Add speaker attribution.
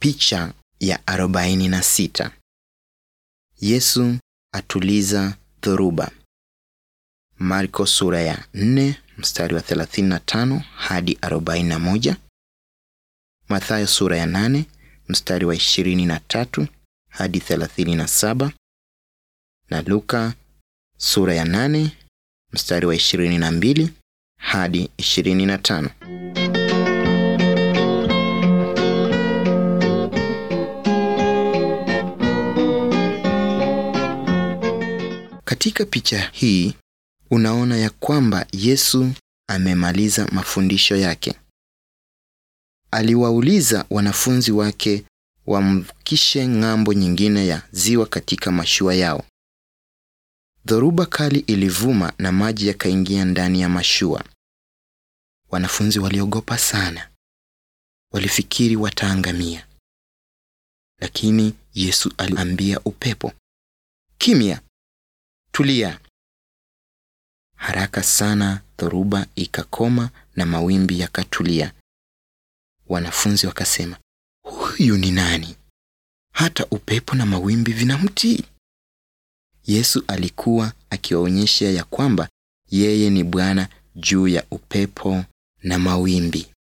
Speaker 1: Picha ya arobaini na sita. Yesu atuliza dhoruba. Marko sura ya 4 mstari wa 35 hadi 41. Mathayo sura ya 8 mstari wa 23 hadi 37 na Luka sura ya 8 mstari wa 22 hadi 25. Katika picha hii unaona ya kwamba Yesu amemaliza mafundisho yake. Aliwauliza wanafunzi wake wamvukishe ng'ambo nyingine ya ziwa katika mashua yao. Dhoruba kali ilivuma na maji yakaingia ndani ya mashua. Wanafunzi waliogopa sana. Walifikiri wataangamia. Lakini Yesu aliambia upepo, "Kimya, tulia." Haraka sana dhoruba ikakoma na mawimbi yakatulia. Wanafunzi wakasema, "Huyu ni nani? Hata upepo na mawimbi vinamtii." Yesu alikuwa akiwaonyesha ya kwamba yeye ni Bwana juu ya upepo na mawimbi.